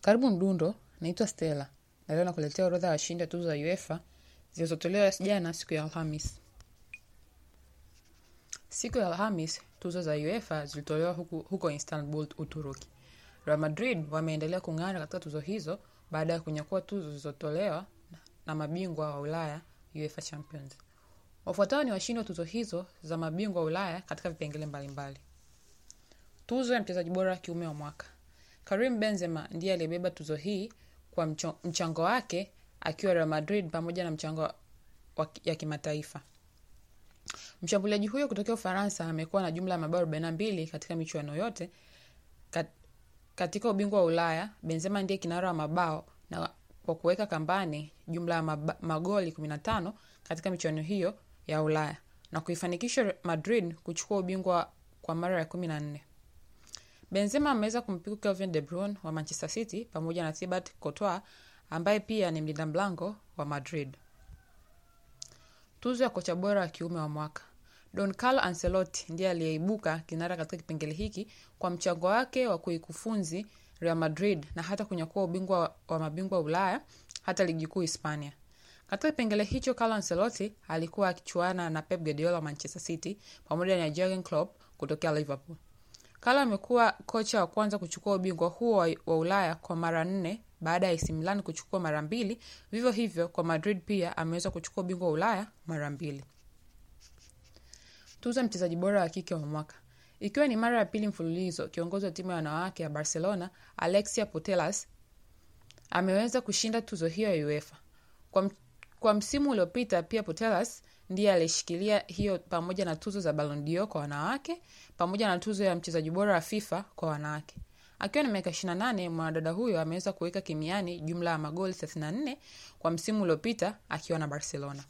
Karibu Mdundo, naitwa Stella na leo nakuletea orodha ya washindi wa tuzo za UEFA zilizotolewa jana siku ya Alhamis. Siku ya Alhamis, tuzo za UEFA zilitolewa huku, huko Istanbul, Uturuki. Real Madrid wameendelea kung'ara katika tuzo hizo baada ya kunyakua tuzo zilizotolewa na mabingwa wa Ulaya UEFA Champions. Wafuatao ni washindi wa tuzo hizo za mabingwa wa Ulaya katika vipengele mbalimbali. Tuzo ya mchezaji bora wa kiume wa mwaka. Karim Benzema ndiye aliyebeba tuzo hii kwa mcho, mchango wake akiwa Real Madrid pamoja na mchango wa, ya kimataifa. Mshambuliaji huyo kutokea Ufaransa amekuwa na jumla ya mabao 42 katika michuano yote. Kat, katika ubingwa wa Ulaya, Benzema ndiye kinara wa mabao na kwa kuweka kambani jumla ya maba, magoli 15 katika michuano hiyo ya Ulaya na kuifanikisha Madrid kuchukua ubingwa kwa mara ya 14. Benzema ameweza kumpiku Kevin De Bruyne wa Manchester City pamoja na Thibaut Courtois ambaye pia ni mlinda mlango wa Madrid. Tuzo ya kocha bora wa kiume wa mwaka. Don Carlo Ancelotti ndiye aliyeibuka kinara katika kipengele hiki kwa mchango wake wa kuikufunzi Real Madrid na hata kunyakua ubingwa wa, wa mabingwa Ulaya hata ligi kuu Hispania. Katika kipengele hicho, Carlo Ancelotti alikuwa akichuana na Pep Guardiola wa Manchester City pamoja na Jurgen Klopp kutokea Liverpool. Carlo amekuwa kocha wa kwanza kuchukua ubingwa huo wa, wa Ulaya kwa mara nne baada ya AC Milan kuchukua mara mbili. Vivyo hivyo kwa Madrid pia ameweza kuchukua ubingwa wa Ulaya mara mbili. Tuzo ya mchezaji bora wa kike wa mwaka. Ikiwa ni mara ya pili mfululizo, kiongozi wa timu ya wanawake ya Barcelona Alexia Putellas ameweza kushinda tuzo hiyo ya UEFA. Kwa, kwa msimu uliopita pia Putellas ndiye alishikilia hiyo pamoja na tuzo za Ballon d'Or kwa wanawake pamoja na tuzo ya mchezaji bora wa FIFA kwa wanawake. Akiwa na miaka 28, mwanadada huyo ameweza kuweka kimiani jumla ya magoli 34 kwa msimu uliopita akiwa na Barcelona.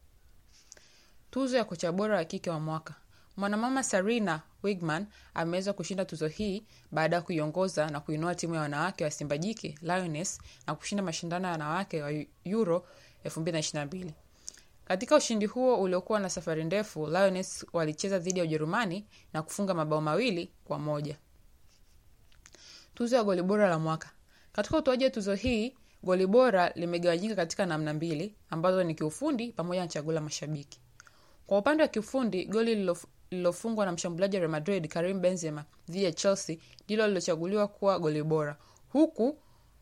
Tuzo ya kocha bora wa kike wa mwaka. Mwanamama Sarina Wigman ameweza kushinda tuzo hii baada ya kuiongoza na kuinua timu ya wanawake wa Simba Jike Lioness na kushinda mashindano ya wanawake wa Euro 2022. Katika ushindi huo uliokuwa na safari ndefu, Lioness walicheza dhidi ya Ujerumani na kufunga mabao mawili kwa moja. Tuzo ya goli bora la mwaka. Katika utoaji wa tuzo hii, goli bora limegawanyika katika namna mbili ambazo ni kiufundi pamoja na chaguo la mashabiki. Kwa upande wa kiufundi, goli lililofungwa na mshambuliaji wa Real Madrid Karim Benzema dhidi ya Chelsea ndilo lilochaguliwa kuwa goli bora, huku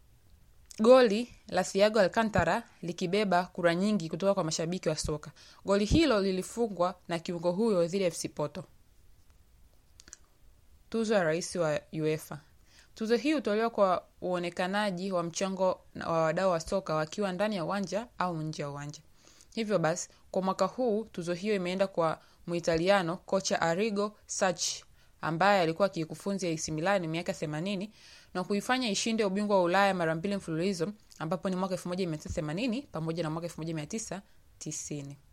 goli la Thiago Alcantara likibeba kura nyingi kutoka kwa mashabiki wa soka. Goli hilo lilifungwa na kiungo huyo dhidi ya FC Porto. Tuzo ya rais wa UEFA. Tuzo hii hutolewa kwa uonekanaji wa mchango wa wadau wa soka wakiwa ndani ya uwanja au nje ya uwanja. Hivyo basi, kwa mwaka huu tuzo hiyo imeenda kwa Muitaliano kocha Arrigo Sacchi ambaye alikuwa akiikufunzi AC Milan miaka 80 na kuifanya ishinde ubingwa wa Ulaya mara mbili mfululizo ambapo ni mwaka 1980 pamoja na mwaka 1990.